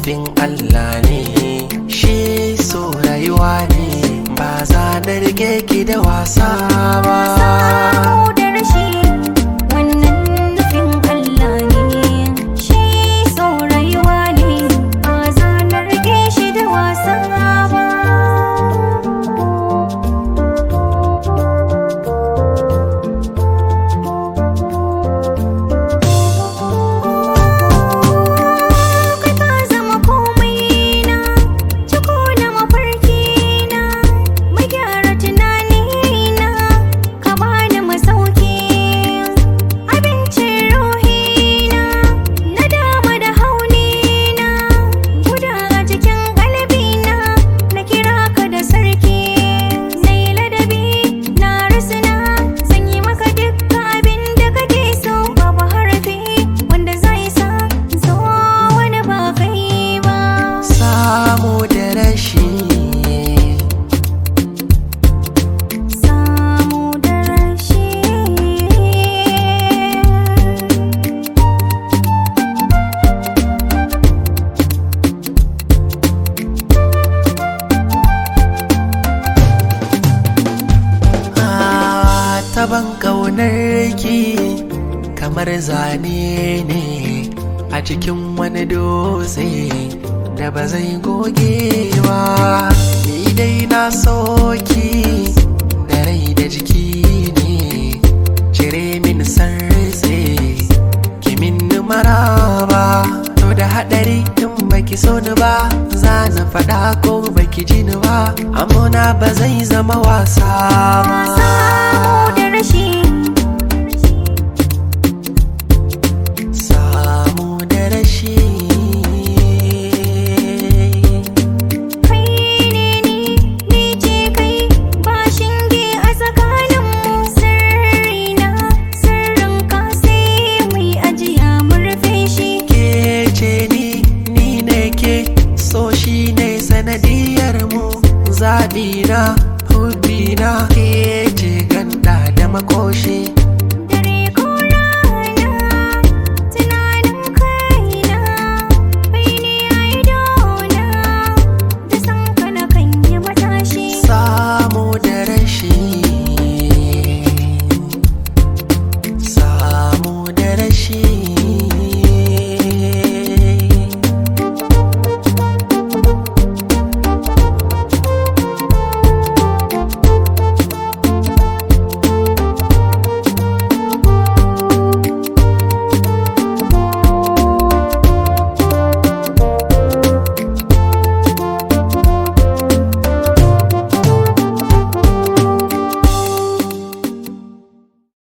nufin Allah ne shi so rayuwa ne ba za na rike ki da wasa ba Samu da rashi wannan nufin Allah ne shi so rayuwa ne ba za na rike shi da wasa ba Kai ka zama komai na ciko na mafarki na mai gyara tunani na ka bani masauki abincin ruhi na na dama da hauni na guda a cikin kalbi na na kira ka da sarki na yi ladabi na rasina zan yi maka dukkan abin da kake so babu harafi wanda zai sa zo wani ba kai ba samu da rashi samu da rashi Ah, taban ƙaunar ki kamar zane ne a cikin wani dutse da ba zai goge ba ni dai na soki da rai da jiki ne cire min sarse ki min maraba to da haɗari in baki so ni ba za na faɗa ko baki ji ni ba amona ba zai zama wasa ba samu da rashi